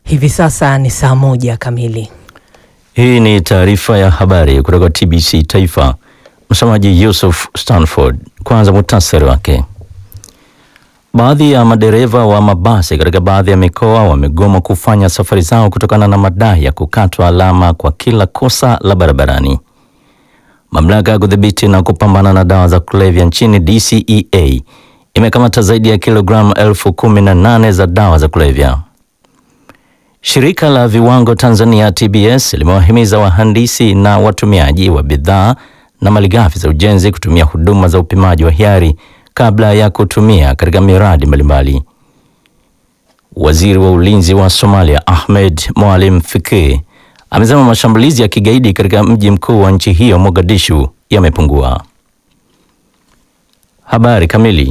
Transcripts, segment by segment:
Hivi sasa ni saa moja kamili. Hii ni taarifa ya habari kutoka TBC Taifa. Msomaji Yusuf Stanford. Kwanza muhtasari wake. Baadhi ya madereva wa mabasi katika baadhi ya mikoa wamegoma kufanya safari zao kutokana na madai ya kukatwa alama kwa kila kosa la barabarani. Mamlaka ya kudhibiti na kupambana na dawa za kulevya nchini DCEA imekamata zaidi ya kilogramu elfu kumi na nane za dawa za kulevya. Shirika la viwango Tanzania TBS limewahimiza wahandisi na watumiaji wa bidhaa na malighafi za ujenzi kutumia huduma za upimaji wa hiari kabla ya kutumia katika miradi mbalimbali. Waziri wa ulinzi wa Somalia Ahmed Moalim Fikri amesema mashambulizi ya kigaidi katika mji mkuu wa nchi hiyo Mogadishu yamepungua. Habari kamili.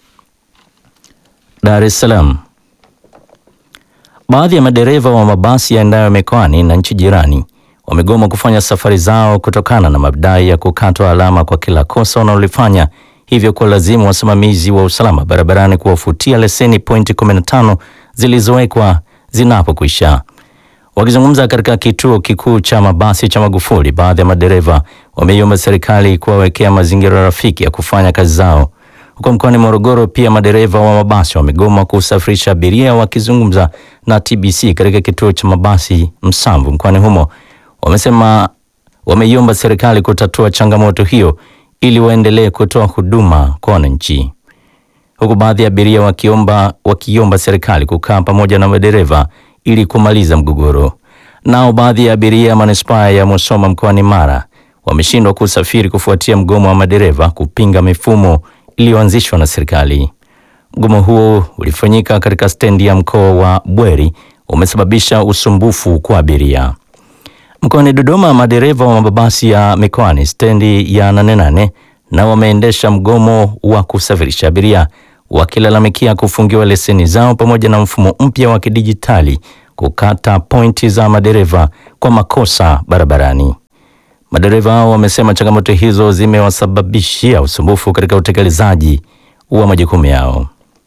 Dar es Salaam. Baadhi ya madereva wa mabasi yaendayo mikoani na nchi jirani wamegoma kufanya safari zao kutokana na madai ya kukatwa alama kwa kila kosa wanaolifanya, hivyo kwa lazimu wasimamizi wa usalama barabarani kuwafutia leseni pointi 15 zilizowekwa zinapokwisha. Wakizungumza katika kituo kikuu cha mabasi cha Magufuli, baadhi ya madereva wameiomba serikali kuwawekea mazingira rafiki ya kufanya kazi zao. Huko mkoani Morogoro pia madereva wa mabasi wamegoma kusafirisha abiria. Wakizungumza na TBC katika kituo cha mabasi Msamvu mkoani humo, wamesema wameiomba serikali kutatua changamoto hiyo ili waendelee kutoa huduma kwa wananchi, huku baadhi ya abiria wakiomba wakiomba serikali kukaa pamoja na madereva ili kumaliza mgogoro. Nao baadhi ya abiria manispaa ya Musoma mkoani Mara wameshindwa kusafiri kufuatia mgomo wa madereva kupinga mifumo iliyoanzishwa na serikali. Mgomo huo ulifanyika katika stendi ya mkoa wa Bweri, umesababisha usumbufu kwa abiria. Mkoani Dodoma, madereva wa mabasi ya mikoani stendi ya Nane Nane na wameendesha mgomo wa kusafirisha abiria wakilalamikia kufungiwa leseni zao pamoja na mfumo mpya wa kidijitali kukata pointi za madereva kwa makosa barabarani. Madereva hao wamesema changamoto hizo zimewasababishia usumbufu katika utekelezaji wa majukumu yao.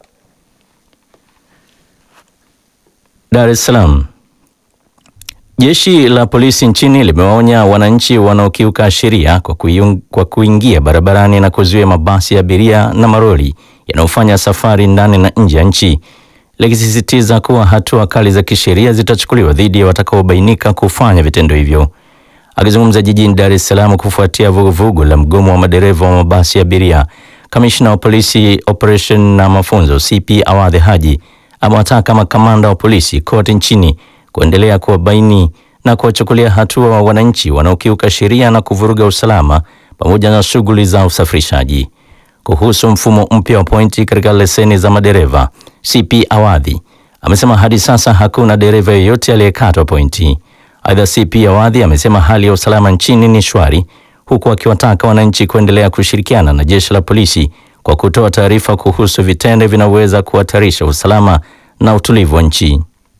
Dar es Salaam. Jeshi la polisi nchini limewaonya wananchi wanaokiuka sheria kwa, kwa kuingia barabarani na kuzuia mabasi ya abiria na maroli yanayofanya safari ndani na nje ya nchi, likisisitiza kuwa hatua kali za kisheria zitachukuliwa dhidi ya watakaobainika kufanya vitendo hivyo. Akizungumza jijini Dar es Salaam kufuatia vuguvugu la mgomo wa madereva wa mabasi ya abiria, kamishna wa polisi operation na mafunzo CP Awadhi Haji amewataka makamanda wa polisi kote nchini kuendelea kuwabaini na kuwachukulia hatua wa wananchi wanaokiuka sheria na kuvuruga usalama pamoja na shughuli za usafirishaji. Kuhusu mfumo mpya wa pointi katika leseni za madereva, CP Awadhi amesema hadi sasa hakuna dereva yeyote aliyekatwa pointi. Aidha, CP Awadhi amesema hali ya usalama nchini ni shwari, huku akiwataka wananchi kuendelea kushirikiana na jeshi la polisi kwa kutoa taarifa kuhusu vitendo vinavyoweza kuhatarisha usalama na utulivu wa nchi.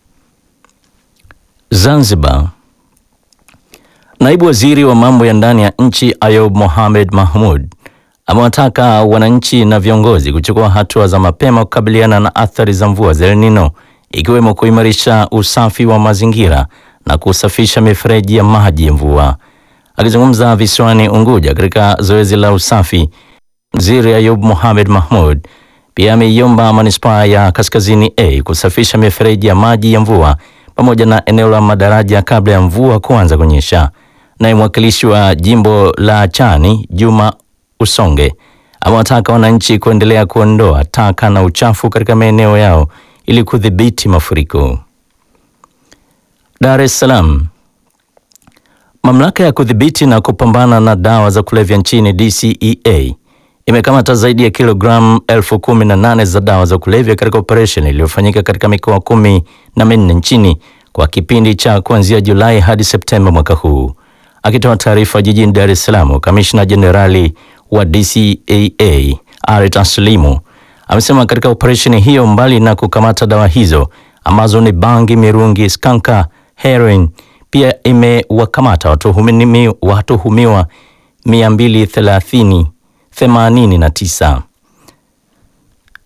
Zanzibar. Naibu Waziri wa mambo ya ndani ya nchi Ayub Mohamed Mahmud amewataka wananchi na viongozi kuchukua hatua za mapema kukabiliana na athari za mvua za El Nino ikiwemo kuimarisha usafi wa mazingira na kusafisha mifereji ya maji ya mvua. Akizungumza visiwani Unguja katika zoezi la usafi, Waziri Ayub Mohamed Mahmud pia ameiomba manispaa ya Kaskazini A kusafisha mifereji ya maji ya mvua pamoja na eneo la madaraja kabla ya mvua kuanza kunyesha. Naye mwakilishi wa jimbo la Chani Juma Usonge amewataka wananchi kuendelea kuondoa taka na uchafu katika maeneo yao ili kudhibiti mafuriko. Dar es Salaam. Mamlaka ya kudhibiti na kupambana na dawa za kulevya nchini DCEA imekamata zaidi ya kilogramu elfu kumi na nane za dawa za kulevya katika operesheni iliyofanyika katika mikoa kumi na minne nchini kwa kipindi cha kuanzia Julai hadi Septemba mwaka huu. Akitoa taarifa jijini Dar es Salaam, kamishna jenerali wa DCAA Aret Aslimu amesema katika operesheni hiyo, mbali na kukamata dawa hizo ambazo ni bangi, mirungi, skanka, heroin, pia imewakamata watuhumiwa watuhumiwa 230 89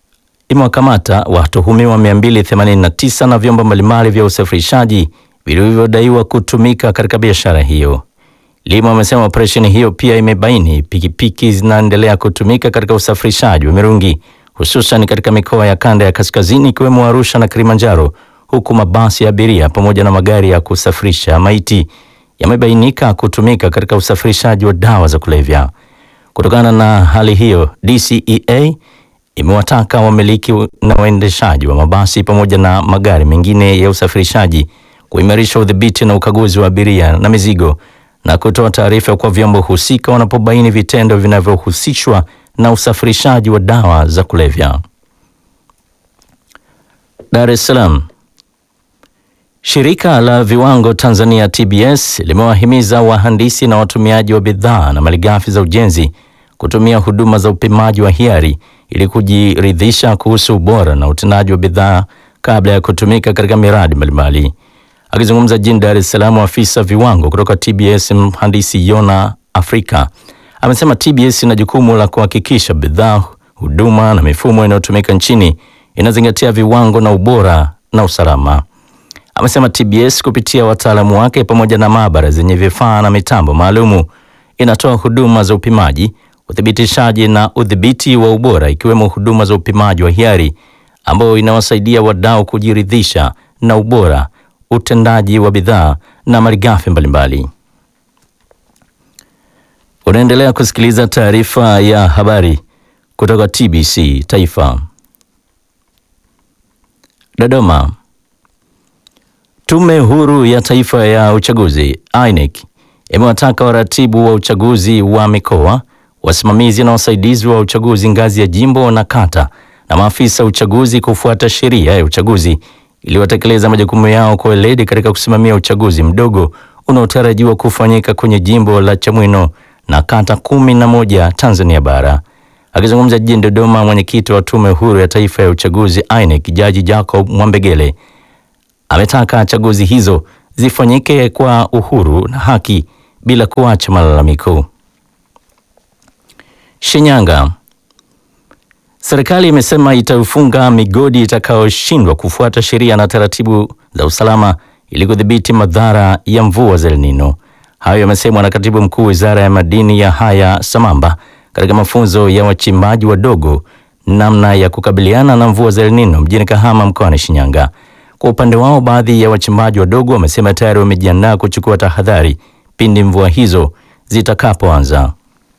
imewakamata watuhumiwa 289 na vyombo mbalimbali vya usafirishaji vilivyodaiwa kutumika katika biashara hiyo. Limo amesema operesheni hiyo pia imebaini pikipiki zinaendelea kutumika katika usafirishaji wa mirungi hususan katika mikoa ya kanda ya kaskazini ikiwemo Arusha na Kilimanjaro, huku mabasi ya abiria pamoja na magari ya kusafirisha maiti yamebainika kutumika katika usafirishaji wa dawa za kulevya. Kutokana na hali hiyo, DCEA imewataka wamiliki na waendeshaji wa mabasi pamoja na magari mengine ya usafirishaji kuimarisha udhibiti na ukaguzi wa abiria na mizigo na kutoa taarifa kwa vyombo husika wanapobaini vitendo vinavyohusishwa na usafirishaji wa dawa za kulevya. Dar es Salaam. Shirika la Viwango Tanzania TBS limewahimiza wahandisi na watumiaji wa bidhaa na malighafi za ujenzi kutumia huduma za upimaji wa hiari ili kujiridhisha kuhusu ubora na utendaji wa bidhaa kabla ya kutumika katika miradi mbalimbali. Akizungumza jijini Dar es Salaam, afisa viwango kutoka TBS mhandisi Yona Afrika amesema TBS ina jukumu la kuhakikisha bidhaa, huduma na mifumo inayotumika nchini inazingatia viwango na ubora na usalama. Amesema TBS kupitia wataalamu wake pamoja na maabara zenye vifaa na mitambo maalumu inatoa huduma za upimaji, uthibitishaji na udhibiti wa ubora ikiwemo huduma za upimaji wa hiari ambayo inawasaidia wadau kujiridhisha na ubora, utendaji wa bidhaa na malighafi mbalimbali. Unaendelea kusikiliza taarifa ya habari kutoka TBC Taifa. Dodoma. Tume Huru ya Taifa ya Uchaguzi INEC imewataka waratibu wa uchaguzi wa mikoa, wasimamizi na wasaidizi wa uchaguzi ngazi ya jimbo na kata na maafisa uchaguzi kufuata sheria ya uchaguzi ili watekeleza majukumu yao kwa weledi katika kusimamia uchaguzi mdogo unaotarajiwa kufanyika kwenye jimbo la Chamwino na kata kumi na moja Tanzania bara. Akizungumza jijini Dodoma, mwenyekiti wa Tume Huru ya Taifa ya Uchaguzi INEC Jaji Jacob Mwambegele ametaka chaguzi hizo zifanyike kwa uhuru na haki bila kuacha malalamiko. Shinyanga. Serikali imesema itaufunga migodi itakayoshindwa kufuata sheria na taratibu za usalama ili kudhibiti madhara ya mvua za El Nino. Hayo yamesemwa na Katibu Mkuu Wizara ya Madini ya Haya Samamba katika mafunzo ya wachimbaji wadogo namna ya kukabiliana na mvua za El Nino mjini Kahama mkoani Shinyanga. Kwa upande wao, baadhi ya wachimbaji wadogo wamesema tayari wamejiandaa kuchukua tahadhari pindi mvua hizo zitakapoanza.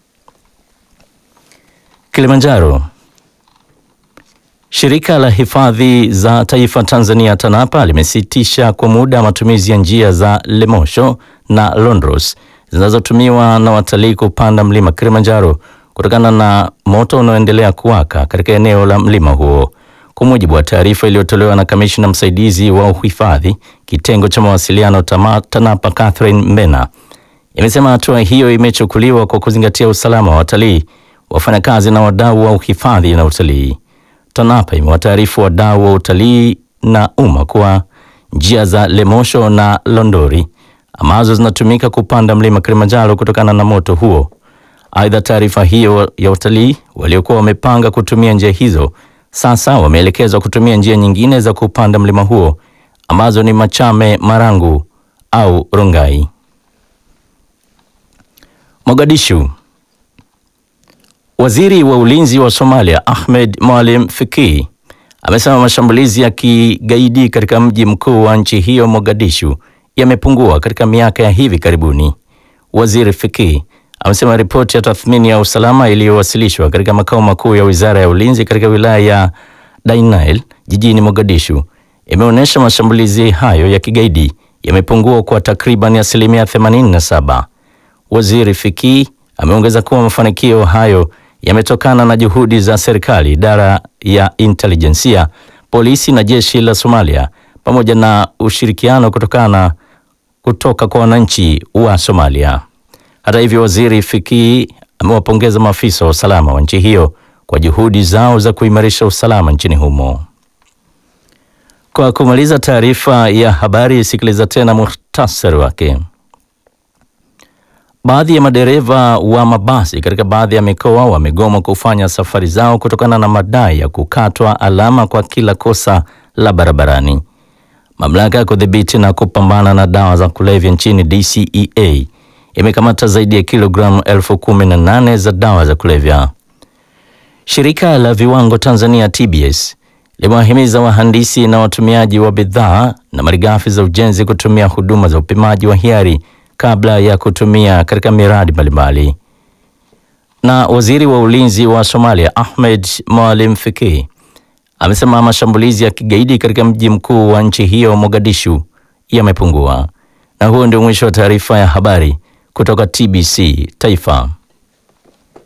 Kilimanjaro. Shirika la Hifadhi za Taifa Tanzania TANAPA limesitisha kwa muda matumizi ya njia za Lemosho na Londros zinazotumiwa na watalii kupanda mlima Kilimanjaro kutokana na moto unaoendelea kuwaka katika eneo la mlima huo. Kwa mujibu wa taarifa iliyotolewa na kamishna msaidizi wa uhifadhi kitengo cha mawasiliano tama, TANAPA Catherine Mbena imesema hatua hiyo imechukuliwa kwa kuzingatia usalama wa watalii, wafanyakazi na wadau wa uhifadhi na utalii. TANAPA imewataarifu wadau wa utalii na umma kuwa njia za Lemosho na Londori ambazo zinatumika kupanda mlima Kilimanjaro kutokana na moto huo. Aidha, taarifa hiyo ya watalii waliokuwa wamepanga kutumia njia hizo sasa wameelekezwa kutumia njia nyingine za kupanda mlima huo ambazo ni Machame, Marangu au Rongai. Mogadishu. Waziri wa Ulinzi wa Somalia Ahmed Maalim Fiki amesema mashambulizi ya kigaidi katika mji mkuu wa nchi hiyo Mogadishu yamepungua katika miaka ya hivi karibuni. Waziri Fiki amesema ripoti ya tathmini ya usalama iliyowasilishwa katika makao makuu ya Wizara ya Ulinzi katika wilaya ya Dainail jijini Mogadishu imeonyesha mashambulizi hayo ya kigaidi yamepungua kwa takriban asilimia 87. Waziri Fiki ameongeza kuwa mafanikio hayo yametokana na juhudi za serikali, idara ya intelijensia, polisi na jeshi la Somalia pamoja na ushirikiano kutokana kutoka kwa wananchi wa Somalia. Hata hivyo, waziri Fiki amewapongeza maafisa wa usalama wa nchi hiyo kwa juhudi zao za kuimarisha usalama nchini humo. Kwa kumaliza taarifa ya habari, sikiliza tena muhtasari wake. Baadhi ya madereva wa mabasi katika baadhi ya mikoa wamegoma kufanya safari zao kutokana na madai ya kukatwa alama kwa kila kosa la barabarani. Mamlaka ya kudhibiti na kupambana na dawa za kulevya nchini DCEA imekamata zaidi ya kilogramu elfu kumi na nane za dawa za kulevya. Shirika la viwango Tanzania TBS limewahimiza wahandisi na watumiaji wa bidhaa na malighafi za ujenzi kutumia huduma za upimaji wa hiari kabla ya kutumia katika miradi mbalimbali. Na waziri wa ulinzi wa Somalia Ahmed Maalim Fikri amesema mashambulizi ya kigaidi katika mji mkuu wa nchi hiyo Mogadishu yamepungua. Na huo ndio mwisho wa taarifa ya habari kutoka TBC Taifa.